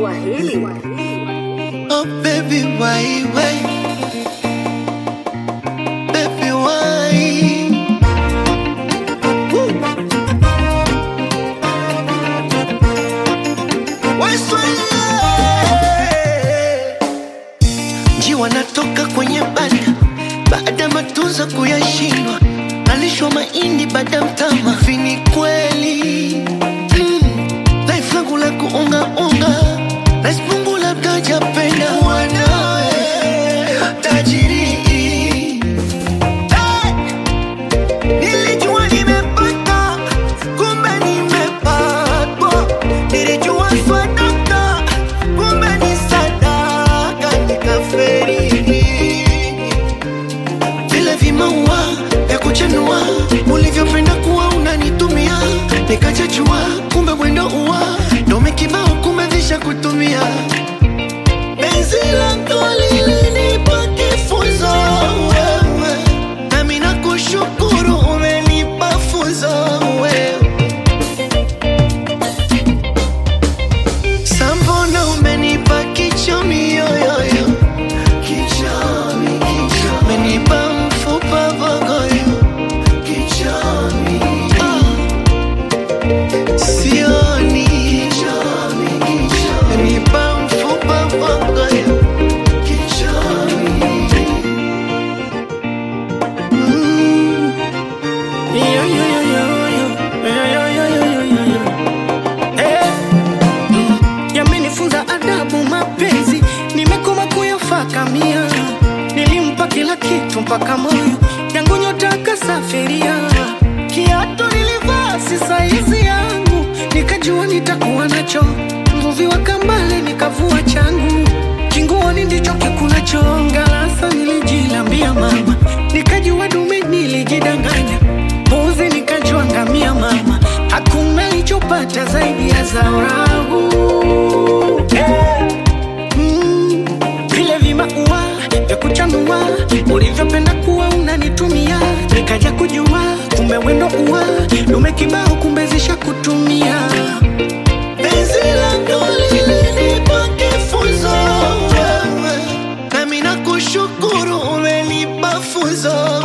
Swahili. Oh baby, why, why? Baby, why? Woo. Why Swahili? Njiwa natoka kwenye banda baada matunzo kuyashindwa, alishwa mahindi baada ya mtama. Vini kweli mm. Life langu la kuungaunga Nice Mungu labda japenda wanawe tajiri Hey! Nilijua nimepata kumbe nimepatwa Nilijua swadaka kumbe ni sadaka nikaferi vile vimaua vya kuchanua ulivyopenda kuwa unanitumia nikachachua kumbe mwendo uwa dome kibao kumbe visha kutumia penzi lako lilinipa kifunzo wewe nami nakushukuru umenipa funzo wewe Sambona umenipa kichomi yoyoyo Kichomi, kichomi Umenipa mfupa bogoyo Kichomi ah. Sioni Kichomi, kichomi Umenipa mfupa bogoyo Kichomi mm. Yo, yo, yo, yo, yo. Yo, yo, yo, yo, yo, yo. Eh. Yamenifunza adabu mapenzi, nimekoma kuyafakamia. Nilimpa kila kitu mpaka moyo yangu nyota kasafiria. Kiatu nilivaa si saizi yangu, nikajua nitakuwa nacho. Mvuvi wa kambale nikavua changu, kinguoni ndicho kikulacho. Ngalasa nilijilambia mama, nikajua dume nilijidanganya. Mbuzi nikajua ngamia mama, hakuna nilichopata zaidi ya zao langu. Eh. Mm, vile vimaua vya kuchanua ulivyopenda kuwa unanitumia, nikaja kujua kumbe wendo ua dume kibao, kumbe zisha kutumia. Penzi lako lilinipa kifunzo wewe, nami nakushukuru umenipa funzo